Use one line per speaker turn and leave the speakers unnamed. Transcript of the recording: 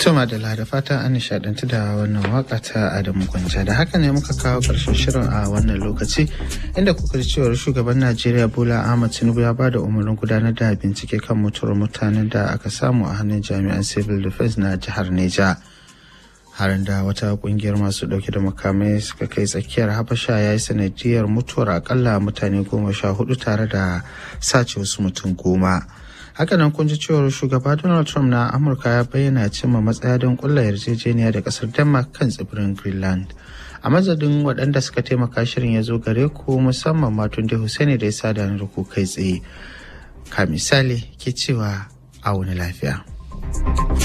Tuma da lada fata an nishadantu da wannan waka ta Adamu Gwanja da haka ne muka kawo karshen shirin a wannan lokaci inda kuka ji cewar shugaban Najeriya Bola Ahmad Tinubu ya bada umarnin gudanar da bincike kan mutuwar mutanen da aka samu a hannun jami'an civil defense na jihar Neja. Harin da wata kungiyar masu dauke da makamai suka kai tsakiyar Habasha ya yi sanadiyar mutuwar akalla mutane goma sha hudu tare da sace wasu mutum goma. hakanan kun ji cewar shugaba donald trump na amurka ya bayyana cimma matsaya don kulla yarjejeniya da kasar denmark kan tsibirin greenland a mazadin waɗanda suka taimaka shirin ya zo gare ku musamman matun da Hussaini da ya sada da ku kai tsaye ka misali ke cewa a wani lafiya